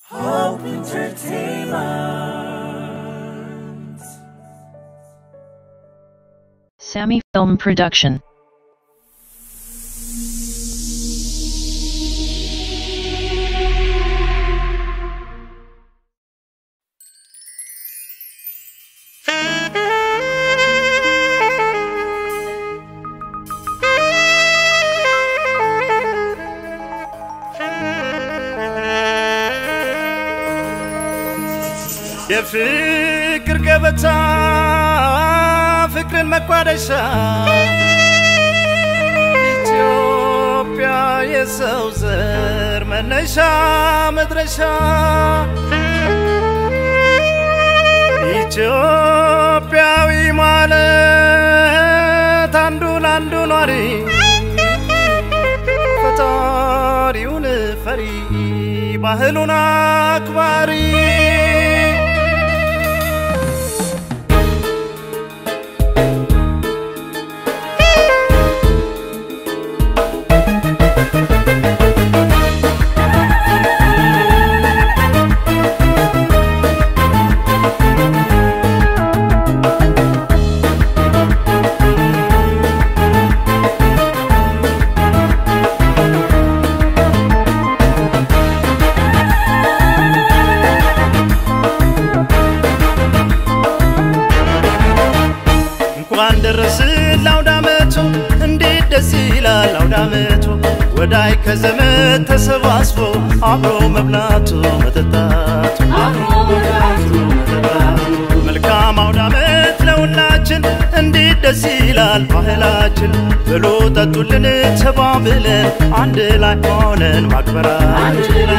Hope Entertainment. Sammy Film Production. የፍቅር ገበታ ፍቅርን መቋደሻ ኢትዮጵያ የሰው ዘር መነሻ መድረሻ ኢትዮጵያዊ ማለት አንዱ ለአንዱ ኗሪ ፈጣሪውን ፈሪ ባህሉን አክባሪ እንኳን ደረስን ለአውደ ዓመቱ እንዴት ደስ ይላል አውደ ዓመቱ ወዳይ ከዘመድ ተሰባስቦ አብሮ መብላቱ መጠጣቱ መልካም አውደ ዓመት ለሁላችን እንዴት ደስ ይላል ባህላችን ብሉ ጠጡልን ተባብለን አንድ ላይ ሆነን ማክበራችን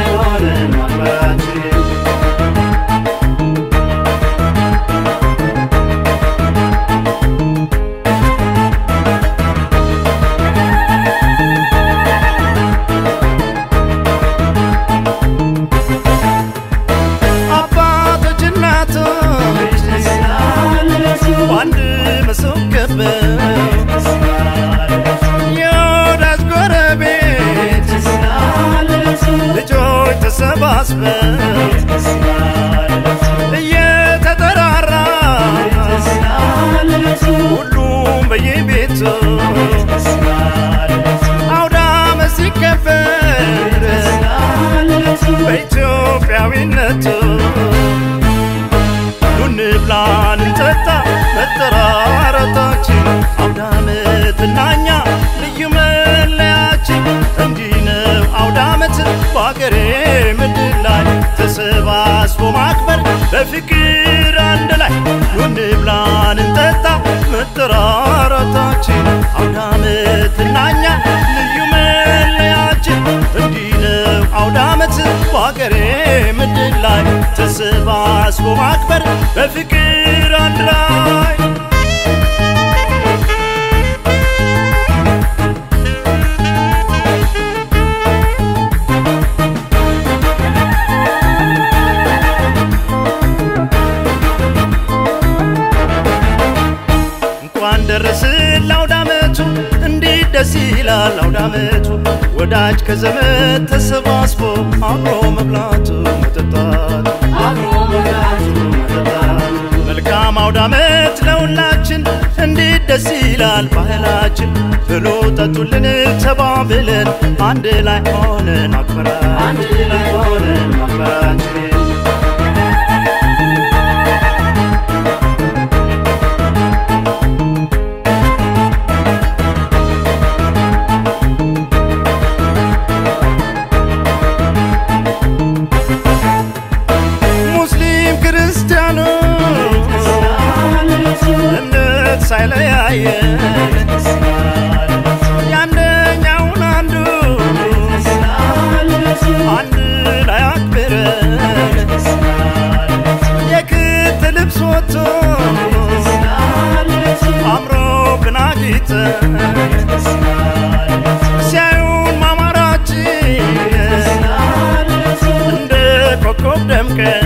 አባቶች እናቶች በአንድ መሶብ ከበው የወዳጅ ጎረቤት ልጆች ተሰባስበው እየተጠራራ ሁሉም በየቤቱ አውደ ዓመት ሲከበር በኢትዮጵያዊነቱ ኑ እንብላ እንጠጣ መጠራረታችን አውደ ዓመት እና እኛ ልዩ መለያችን እንዲህ ነው አውደ ዓመት በአገሬ ምድር ላይ ተሰባስቦ ማክበር በፍቅር አንድ ላይ ኑ እንብላ እንጠጣ መጠራረታችን አውደ ዓመት እና እኛ ልዩ መለያችን እንዲህ ነው አውደ ዓመት በአገሬ ምድር ላይ ተሰባስቦ ማክበር በፍቅር አንድ ላይ እንኳን ደረስን ለአውደ ዓመቱ እንዴት ደስ ይላል አውደ ዓመቱ ወዳጅ ከዘመድ ተሰባስቦ አብሮ መብላቱ መጠጣቱ መልካም አውደ ዓመት ለሁላችን እንዴት ደስ ይላል ባህላችን ብሉ ጠጡልን ተባብለን አንድ ላይ ሆነን አክበራችን ሙስሊም ክርስቲያኑ እምነት ሳይለያየን የአንደኛውን አንዱ አንድ ላይ አክብረን የክት ልብስ ወጥቶ አምሮብን አጊጠን ሲያዩን ማማራችን እንደ ኮከብ ደምቀን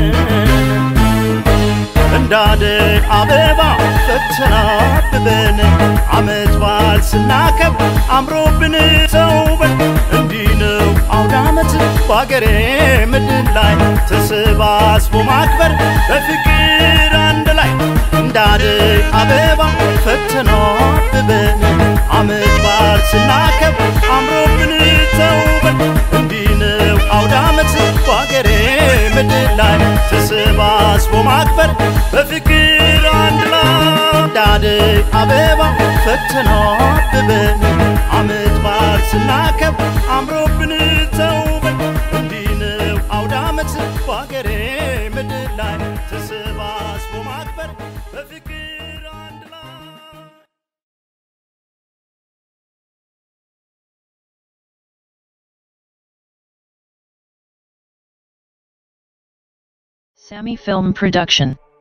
እንዳደይ አበባ ፈተናብበን አመት በዓል ስናከብር አምሮብን ተውበን እንዲህ ነው አውደ ዓመት በአገሬ ምድር ላይ ተሰባስቦ ማክበር በፍቅር አንድ ላይ እንዳደይ አበባ ፈተና አብበን አመት በዓል ስናከብር አምሮብን ተውበን እንዲህ ነው አውደ ዓመት በአገሬ ምድር ላይ ተሰባስቦ ማክበር በፍቅር አንድ ላይ እንዳደይ አበባ ፈተና አብበን አመት በዓል ስናከብር አምሮብን ተውበን እንዲህ ነው አውደ ዓመት በአገሬ ምድር ላይ ተሰባስቦ ማክበር በፍቅር አንድ ላይ Sammy Film Production.